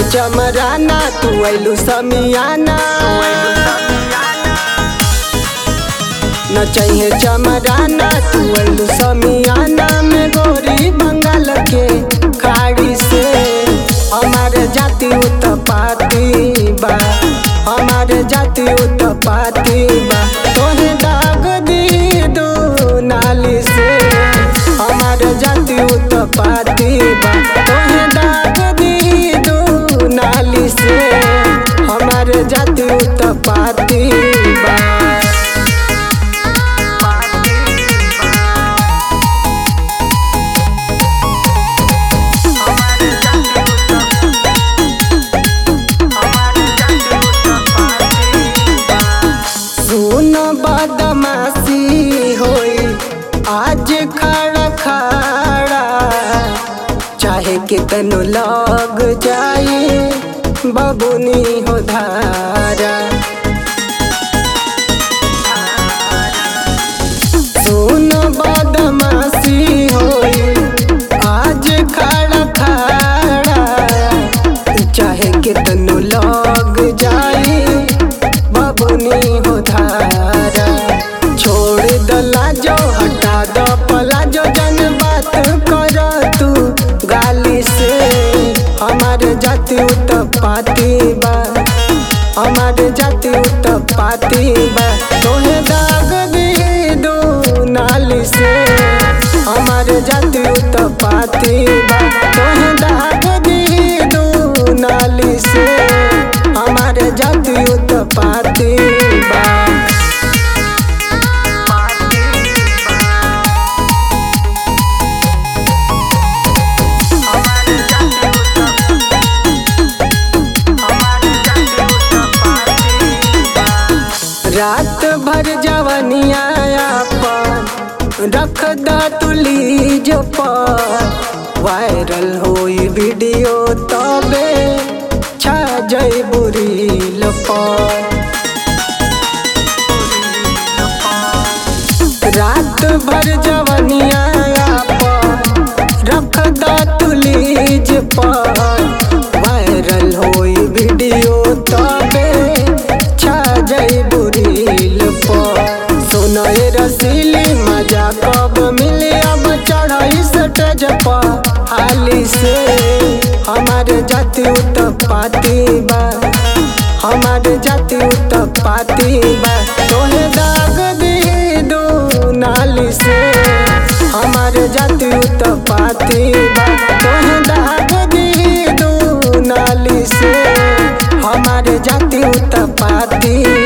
चमराना तू ऐलू समियाना न चाहिए चमराना तू ऐलू समियाना में गोरी बंगाल के खाड़ी से हमारे जाति उत्पाती बा हमारे जाति उत्पाती बा तोहे दाग दी दो नाली से हमारे जाति उत्पाती बा तोहे दाग दी दो नाली से हमारे जाति उत्पाती बा सुन बदमाशी होई आज खड़ा खड़ा चाहे कितनो लग जाए बबुनी हो धारा सुन बदमाशी होई आज खड़ा खड़ा चाहे कितनो लग जाए बबुनी हो धारा छोड़ दला जो हटा द पला जो जन बात कर तू गाली से हमारे जाति उत्पाती बा हमारे जाति उत्पाती बा तोहे दाग दी दो नाली से हमारे जाति उत्पाती बा तोहे दाग दी दो नाली से हमारे जाति उत्पाती बा रात भर जवनिया पर रख द तुलीज पर वायरल होई वीडियो तबे छा जई बुरील पर रात भर जवनिया पर रख द तुलीज पर वायरल होई वीडियो तबे छा जई बुरील पर सुनए रसीली मजा कब मिली अब चढ़ाई स्टेज पर हाली से हमारे जाति उत्पाती बा हमारे जाति उत्पाती बा तोहे दाग दी दो नाली से हमारे जाति उत्पाती बा तोहे दाग दी दो नाली से हमारे जाति उत्पाती